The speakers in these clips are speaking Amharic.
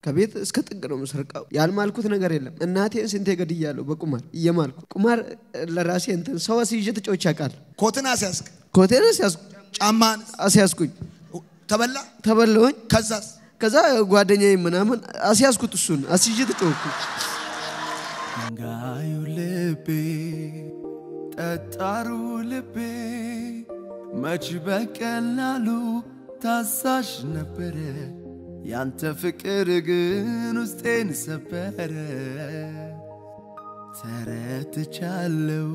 ከቤት እስከ ጥግ ነው የምሰርቀው። ያልማልኩት ነገር የለም። እናቴን ስንቴ ገድያለሁ በቁማር እየማልኩ ቁማር ለራሴ እንትን ሰው አስይዤ ተጫውቼ አውቃለሁ። ኮትን አስያዝክ፣ ኮቴን አስያዝኩ ጫማን አስያዝኩኝ ተበላ። ተበለውኝ። ከዛስ ከዛ ጓደኛዬ ምናምን አስያዝኩት እሱን አስይዤ ተጫወኩ። ድንጋዩ ልቤ ጠጣሩ ልቤ መች በቀላሉ ታዛዥ ነበረ። ያንተ ፍቅር ግን ውስጤን ሰበረ። ተረትቻለው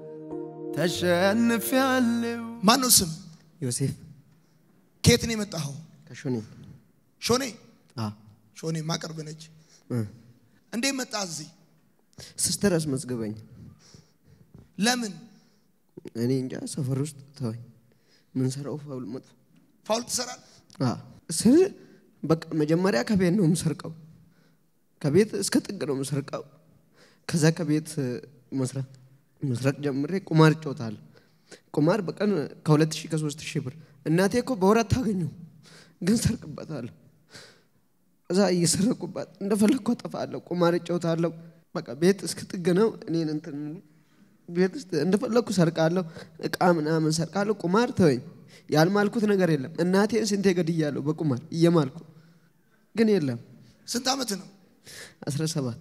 ተሸንፊያለው። ማን ነው ስም? ዮሴፍ ከየት ነው የመጣኸው? ከሾኔ ሾኔ አ ሾኔ ማቀርብ ነች። እ እንዴት መጣ እዚህ? ሲስተር አስመዝግበኝ። ለምን እኔ እንጃ ሰፈር ውስጥ ተወኝ። ምን ሰራው ፋውል መጥፎ ፋውል ትሰራል? አ ስል በቃ መጀመሪያ ከቤት ነው የምሰርቀው። ከቤት እስከ ጥግ ነው የምሰርቀው። ከዛ ከቤት መስረቅ መስረቅ ጀምሬ ቁማር እጫወታለሁ። ቁማር በቀን ከሁለት ሺህ ከሶስት ሺህ ብር እናቴ እኮ በወር አታገኘው፣ ግን ሰርቅበታለሁ። እዛ እየሰረቁባት እንደፈለግኩ አጠፋለሁ። ቁማር እጫወታለሁ። በቃ ቤት እስከ ጥግ ነው እኔን እንትን የሚሉ ቤት ውስጥ እንደፈለግኩ ሰርቃለሁ። እቃ ምናምን ሰርቃለሁ። ቁማር ተወኝ። ያልማልኩት ነገር የለም። እናቴን ስንቴ ገድያለሁ በቁማር እየማልኩ ግን የለም። ስንት ዓመት ነው? አስራ ሰባት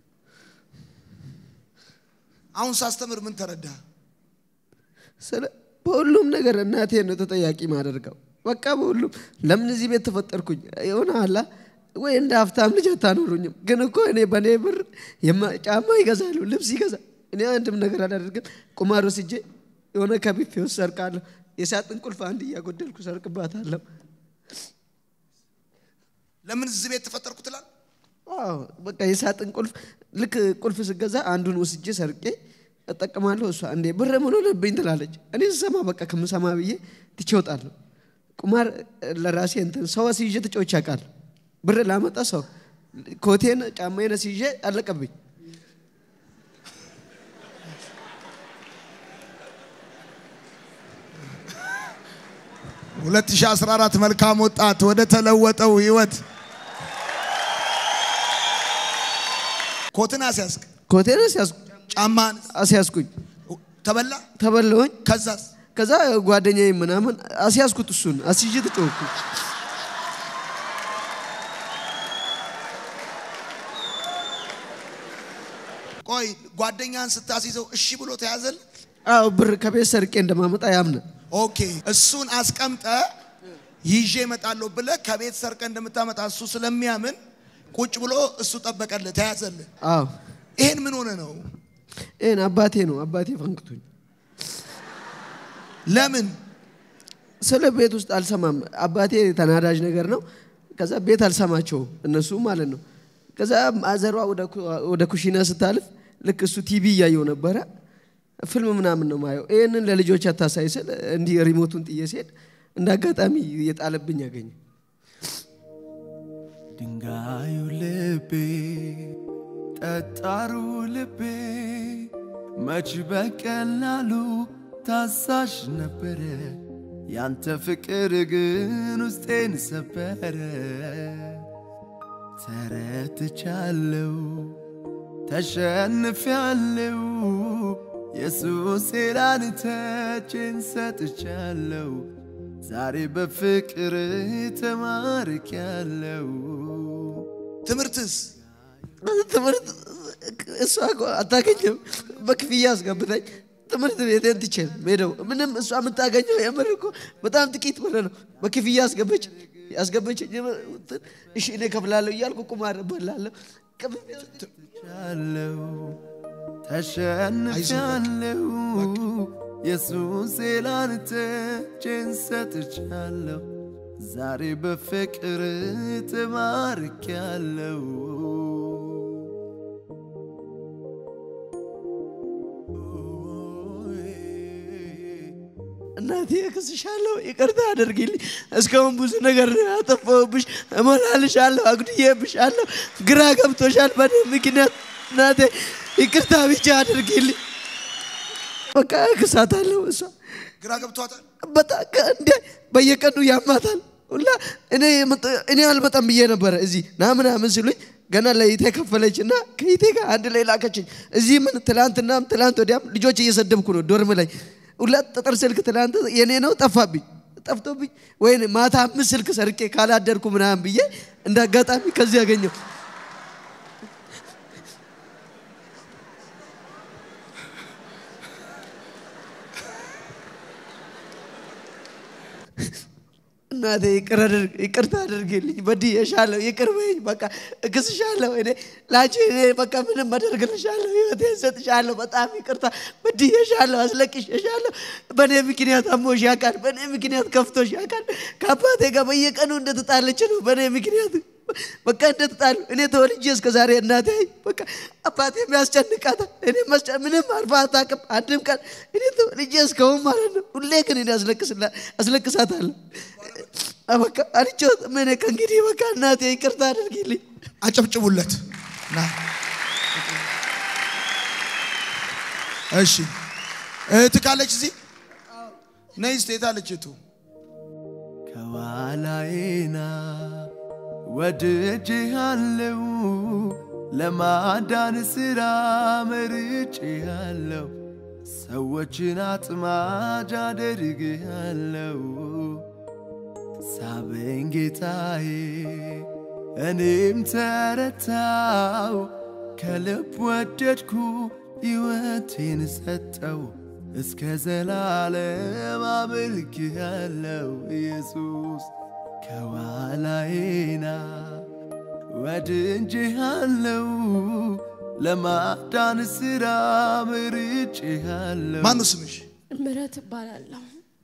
አሁን ሳስተምር ምን ተረዳ? ስለ በሁሉም ነገር እናቴን ነው ተጠያቂ ማደርገው። በቃ በሁሉም ለምን እዚህ ቤት ተፈጠርኩኝ የሆነ አላ ወይ እንደ ሀብታም ልጅ አታኖሩኝም። ግን እኮ እኔ በእኔ ብር የማ- ጫማ ይገዛሉ፣ ልብስ ይገዛል። እኔ አንድም ነገር አላደርግም። ቁማር ወስጄ የሆነ ከቢፌ ውስጥ ሰርቃለሁ። የሳጥን ቁልፍ አንድ እያጎደልኩ ሰርቅባታለሁ። ለምን እዚህ ቤት ተፈጠርኩ ትላል? አዎ በቃ የሳጥን ቁልፍ ልክ ቁልፍ ስገዛ አንዱን ወስጄ ሰርቄ እጠቀማለሁ። እሷ እንዴ ብር ምን ሆነብኝ ትላለች። እኔ ስሰማ በቃ ከምሰማ ብዬ ትቼ እወጣለሁ። ቁማር ለራሴ እንትን ሰው አስይዤ ተጫውቼ አውቃለሁ። ብር ላመጣ ሰው ኮቴን ጫማዬን አስይዤ አለቀብኝ። 2014 መልካም ወጣት ወደ ተለወጠው ህይወት ኮትን አስያዝክ፣ ኮቴን አስያዝኩ ጫማን አስያዝኩኝ ተበላ። ተበለውኝ። ከዛስ ከዛ ጓደኛዬ ምናምን አስያዝኩት እሱን አስይዤ ተጫወኩ። ቆይ ጓደኛን ስታስይዘው እሺ ብሎ ተያዘል? አዎ ብር ከቤት ሰርቄ እንደማመጣ ያምነ ኦኬ እሱን አስቀምጠ ይዤ እመጣለሁ ብለ ከቤት ሰርቀ እንደምታመጣ እሱ ስለሚያምን ቁጭ ብሎ እሱ ጠበቀልህ፣ ተያዘልህ። አዎ ይሄን ምን ሆነ ነው? ይህን አባቴ ነው አባቴ ፈንክቶኝ ለምን ስለ ቤት ውስጥ አልሰማም። አባቴ ተናዳጅ ነገር ነው። ከዛ ቤት አልሰማቸውም እነሱ ማለት ነው። ከዛ አዘሯ ወደ ኩ- ወደ ኩሽና ስታልፍ ልክ እሱ ቲቪ እያየው ነበረ። ፊልም ምናምን ነው ማየው። ይህንን ለልጆች አታሳይ ስል እንዲህ ሪሞቱን ጥዬ ሲሄድ እንደ አጋጣሚ የጣለብኝ ያገኘ ድንጋዩ ልቤ ጠጣሩ ልቤ መች በቀላሉ ታዛዥ ነበረ። ያንተ ፍቅር ግን ውስጤን ሰበረ። ተረትቻለው ተሸንፊያለው ኢየሱስ ላንተቼን ሰጥቻለው ዛሬ በፍቅር ተማርኪያለው ትምህርትስ ትምህርት እሷ እኮ አታገኘም። በክፍያ አስገብታኝ ትምህርት ቤቴን ትቼ ነው የምሄደው። ምንም እሷ የምታገኘው የምር እኮ በጣም ጥቂት ብር ነው። በክፍያ አስገበች ያስገበች እሺ እኔ ከፍላለሁ እያልኩ ቁማር እበላለሁ። ክፍያ ቻለው ተሸንፊያለው ኢየሱስ ላንተ እጄን ሰጥቻለሁ ዛሬ በፍቅር ተማርኪያለው እናቴ እክስሻለሁ፣ ይቅርታ አድርጊልኝ። እስካሁን ብዙ ነገር ያጠፋሁብሽ፣ እሞላልሻለሁ፣ አጉድዬብሻለሁ፣ ግራ ገብቶሻል በእኔ ምክንያት። እናቴ ይቅርታ ብቻ አድርጊልኝ። በቃ እክሳታለሁ። እሷ ግራ ገብቷታል። በጣም እንደ በየቀኑ ያማታል። ሁላ እኔ የመጣ- እኔ አልመጣም ብዬ ነበረ እዚህ ና ምናምን ሲሉኝ ገና ለይቴ ከፈለች እና ከይቴ ጋር አንድ ላይ ላከችኝ። እዚህ ምን ትላንትናም ትላንት ወዲያም ልጆች እየሰደብኩ ነው ዶርም ላይ ሁለት ጠጠር ስልክ ትላንት የኔ ነው ጠፋብኝ ጠፍቶብኝ ወይ ማታ አምስት ስልክ ሰርቄ ካላደርኩ ምናምን ብዬ እንደ አጋጣሚ ከዚህ ያገኘው እናቴ ይቅር አድርግ- ይቅርታ አድርግልኝ፣ በድዬሻለሁ፣ ይቅር በይኝ፣ በቃ እክስሻለሁ። እኔ ላንቺ እኔ በቃ ምንም አደርግልሻለሁ፣ ህይወቴን ሰጥሻለሁ። በጣም ይቅርታ በድዬሻለሁ፣ አስለቅሼሻለሁ። በእኔ ምክንያት አሞሽ ያውቃል፣ በእኔ ምክንያት ከፍቶሽ ያውቃል። ከአባቴ ጋር በየቀኑ እንደተጣለች ነው በእኔ ምክንያት በቃ እንደተጣሉ እኔ ተወልጄ እስከ ዛሬ እናቴ በቃ አባቴ የሚያስጨንቃታል። እኔ መስጨ- ምንም አልፋ አታውቅም አንድም ቀን እኔ ተወልጄ እስከውን ማለት ነው። ሁሌ ግን እኔ አስለቅስላ- አስለቅሳታለሁ። በቃ አልጮትም እኔ ከእንግዲህ በቃ እናቴ ይቅርታ አድርጊልኝ። አጨብጭቡለት። ና እሺ፣ እህት ካለች እዚህ ነይ። እስቲ የት አለች እህቱ? ከኋላዬና ወድጄሃለው ለማዳን ሥራ መርጬሃለው ሰዎችን አጥማጅ አደርግሃለው ሳበኝ ጌታዬ እኔም ተረታው ከልብ ወደድኩ ሕይወቴን ሰጠው እስከ ዘላለም አመልክሃለው ኢየሱስ ከኋላዬና ወድጄሃለው ለማዳን ሥራ መርጬሃለው ማነው ስምሽ? ምህረት እባላለሁ።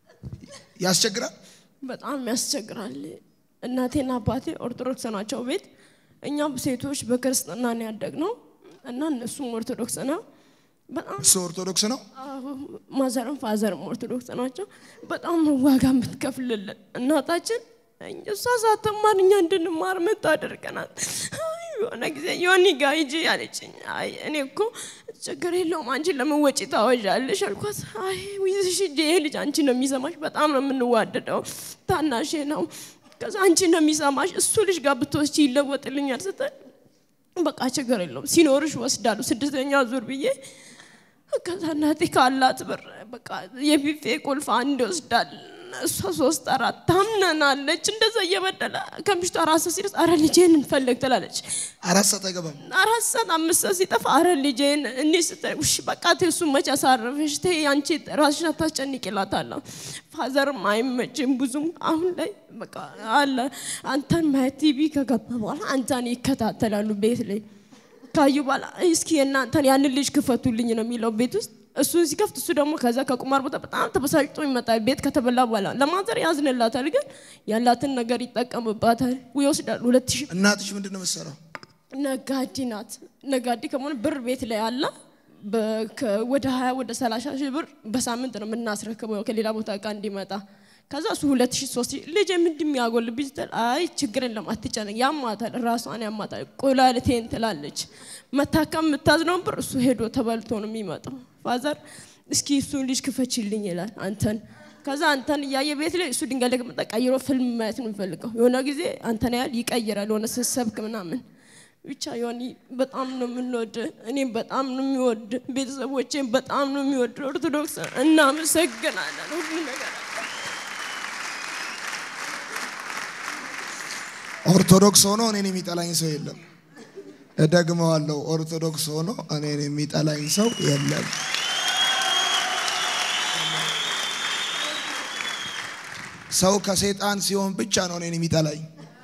ያስቸግራል? በጣም ያስቸግራል። እናቴና አባቴ ኦርቶዶክስ ናቸው ቤት። እኛም ሴቶች በክርስትና ነው ያደግነው እና እነሱም ኦርቶዶክስ ነው። በጣም እሱ ኦርቶዶክስ ነው። አዎ፣ ማዘርም ፋዘርም ኦርቶዶክስ ናቸው። በጣም ነው ዋጋ የምትከፍልልን እናታችን። እኛ- እሷ ሳትማር እኛ እንድንማር የምታደርገናል። አይ፣ የሆነ ጊዜ ዮኒ ጋ ሂጂ አለችኝ። አይ እኔ እኮ ችግር የለውም አንቺ ለምን ወጪ ታወዣለሽ አልኳት። አይ ይዝሽ ሂጂ፣ ይሄ ልጅ አንቺ ነው የሚሰማሽ። በጣም ነው የምንዋደደው፣ ታናሼ ነው። ከዛ አንቺ ነው የሚሰማሽ፣ እሱ ልጅ ጋር ብትወስጂ ይለወጥልኛል ስትል በቃ ችግር የለውም ሲኖርሽ ወስዳሉ ስድስተኛ ዙር ብዬ ከዛ እናቴ ካላት ብር በቃ የቢፌ ቁልፍ አንድ ይወስዳል እሷ ሶስት አራት ታምነናለች እንደዛ እየበደለ ከምሽቱ አራት ሰዓት ሲደርስ አረ ልጄን እንፈልግ ትላለች አራት ሰዓት አይገባም። አራት ሰዓት አምስት ሰዓት ሲጠፋ አረ ልጄን እኔ ስትል ውሽ በቃ ተይ እሱን መች አሳረፈሽ ተይ አንቺ ራስሽን አታስጨንቂ እላታለሁ ፋዘርም አይመችም ብዙም አሁን ላይ በቃ አለ አንተን ማየት ቲቪ ከገባ በኋላ አንተን ይከታተላሉ ቤት ላይ ካዩ በኋላ እስኪ የእናንተን ያንን ልጅ ክፈቱልኝ ነው የሚለው ቤት ውስጥ እሱን ሲከፍት እሱ ደግሞ ከዛ ከቁማር ቦታ በጣም ተበሳጭቶ ይመጣል። ቤት ከተበላ በኋላ ለማዘር ያዝንላታል፣ ግን ያላትን ነገር ይጠቀምባታል፣ ይወስዳል። ሁለት ሺህ እናትሽ ምንድን ነው የምትሰራው? ነጋዴ ናት። ነጋዴ ከመሆነ ብር ቤት ላይ አለ። በ- ከ- ወደ ሀያ ወደ ሰላሳ ሺህ ብር በሳምንት ነው የምናስረክበው ከሌላ ቦታ እቃ እንዲመጣ። ከዛ እሱ ሁለት ሺህ ሶስት ሺህ ልጅ ምንድን የሚያጎልብኝ ስትል አይ ችግር የለም አትጨነቅ፣ ያማታል፣ ራሷን ያማታል፣ ቁላልቴን ትላለች። መታከም የምታዝነውን ብር እሱ ሄዶ ተበልቶ ነው የሚመጣው። ፋዘር እስኪ እሱን ልጅ ክፈችልኝ ይላል አንተን ከዛ አንተን እያየ ቤት ላይ እሱ ድንጋይ ላይ ከመጣ ቀይሮ ፊልም ማየት ነው የሚፈልገው። የሆነ ጊዜ አንተን ያህል ይቀይራል የሆነ ስትሰብክ ምናምን ብቻ ዮኒ በጣም ነው የምንወድ፣ እኔም በጣም ነው የሚወድ፣ ቤተሰቦቼም በጣም ነው የሚወድ። ኦርቶዶክስ እናመሰግናለን ሁሉ ነገር ኦርቶዶክስ ሆኖ እኔን የሚጠላኝ ሰው የለም። እደግመዋለሁ። ኦርቶዶክስ ሆኖ እኔን የሚጠላኝ ሰው የለም። ሰው ከሰይጣን ሲሆን ብቻ ነው እኔን የሚጠላኝ።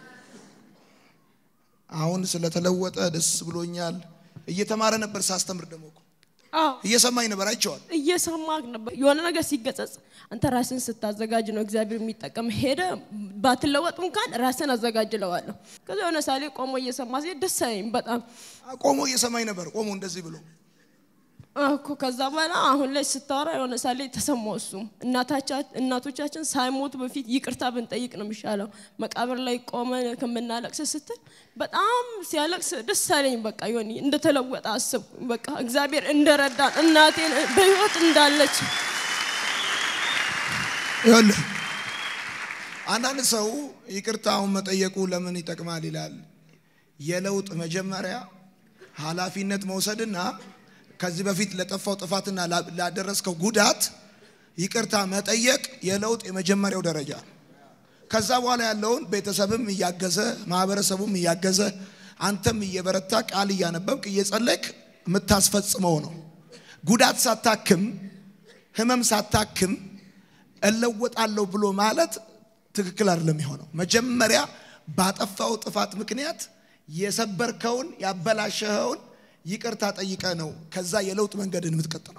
አሁን ስለተለወጠ ደስ ብሎኛል። እየተማረ ነበር ሳስተምር ደግሞ እኮ አዎ እየሰማኝ ነበር አይቼዋል። እየሰማህ ነበር። የሆነ ነገር ሲገጸጽ አንተ ራስን ስታዘጋጅ ነው እግዚአብሔር የሚጠቀም። ሄደ ባትለወጡ እንኳን ራስን አዘጋጅለዋለሁ። ከዛ የሆነ ሳሌ ቆሞ እየሰማ ሲሄድ ደስ አለኝ በጣም ቆሞ እየሰማኝ ነበር። ቆሞ እንደዚህ ብሎ እኮ ከዛ በኋላ አሁን ላይ ስታወራ የሆነ ሳሌ ተሰማው። እሱም እናታቻ- እናቶቻችን ሳይሞቱ በፊት ይቅርታ ብንጠይቅ ነው የሚሻለው መቃብር ላይ ቆመን ከምናለቅስ ስትል በጣም ሲያለቅስ ደስ አለኝ። በቃ ዮኒ እንደተለወጠ አስብኩኝ። በቃ እግዚአብሔር እንደረዳን እናቴን በህይወት እንዳለች ይኸውልህ አንዳንድ ሰው ይቅርታውን መጠየቁ ለምን ይጠቅማል ይላል። የለውጥ መጀመሪያ ኃላፊነት መውሰድና ከዚህ በፊት ለጠፋው ጥፋትና ላ- ላደረስከው ጉዳት ይቅርታ መጠየቅ የለውጥ የመጀመሪያው ደረጃ ነው። ከዛ በኋላ ያለውን ቤተሰብም እያገዘ ማህበረሰቡም እያገዘ አንተም እየበረታ ቃል እያነበብክ እየጸለይክ የምታስፈጽመው ነው። ጉዳት ሳታክም ህመም ሳታክም እለወጣለሁ ብሎ ማለት ትክክል አይደለም የሆነው። መጀመሪያ ባጠፋው ጥፋት ምክንያት የሰበርከውን ያበላሸኸውን ይቅርታ ጠይቀ ነው ከዛ የለውጥ መንገድን የምትቀጥለው።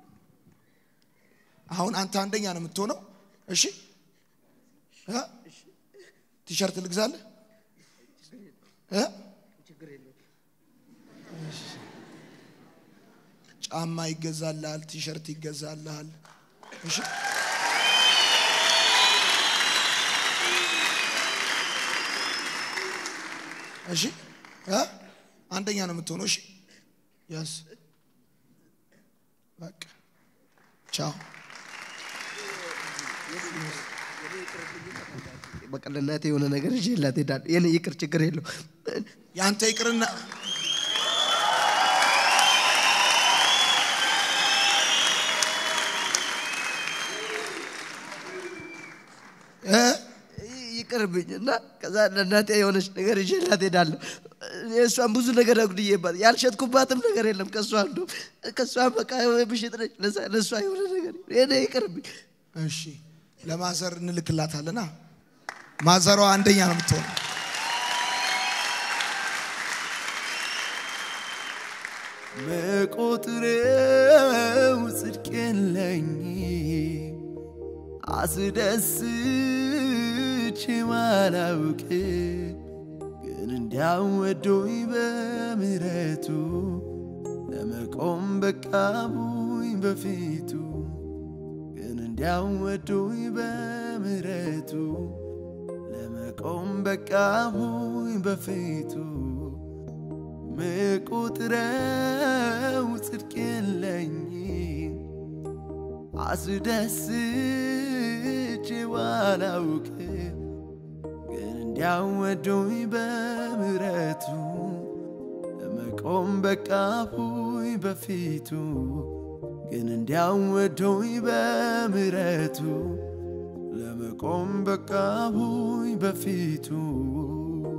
አሁን አንተ አንደኛ ነው የምትሆነው። እሺ እ? ቲሸርት ልግዛለህ እ? እሺ። ጫማ ይገዛልሃል፣ ቲሸርት ይገዛልሃል። እሺ እሺ እ? አንደኛ ነው የምትሆነው። እሺ ያስ በቃ ቻው። በቃ ለእናቴ የሆነ ነገር ይዤላት እሄዳለሁ። የኔ ይቅር ችግር የለው። ያንተ ይቅርና እ? ይቅርብኝ እና ከዛ ለእናቴ የሆነች ነገር ይዤላት እሄዳለሁ። የእሷን ብዙ ነገር አጉድዬባት ያልሸጥኩባትም ነገር የለም ከእሷ አንዱ ከእሷ በቃ ብሽጥ ነች። ለዛ- ለእሷ የሆነ ነገር የኔ ይቅርብኝ። እሺ ለማዘር እንልክላታለና ማዘሯ አንደኛ ነው የምትሆነው። መቆጥረው ጽድቅ የለኝ አስደስች ማላውቅ ግን እንዲያው ወዶኝ በምሕረቱ ለመቆም በቃቡኝ በፊቱ ግን እንዲያው ወዶኝ በምሕረቱ ለመቆም በቃቡኝ በፊቱ ምቁጥረው ጽድቅ የለኝ አስደስች ባላውቅ ግን እንዲያው ወዶኝ በምሕረቱ ለመቆም በቃሁኝ በፊቱ ግን እንዲያው ወዶኝ በምሕረቱ ለመቆም በቃሁኝ በፊቱ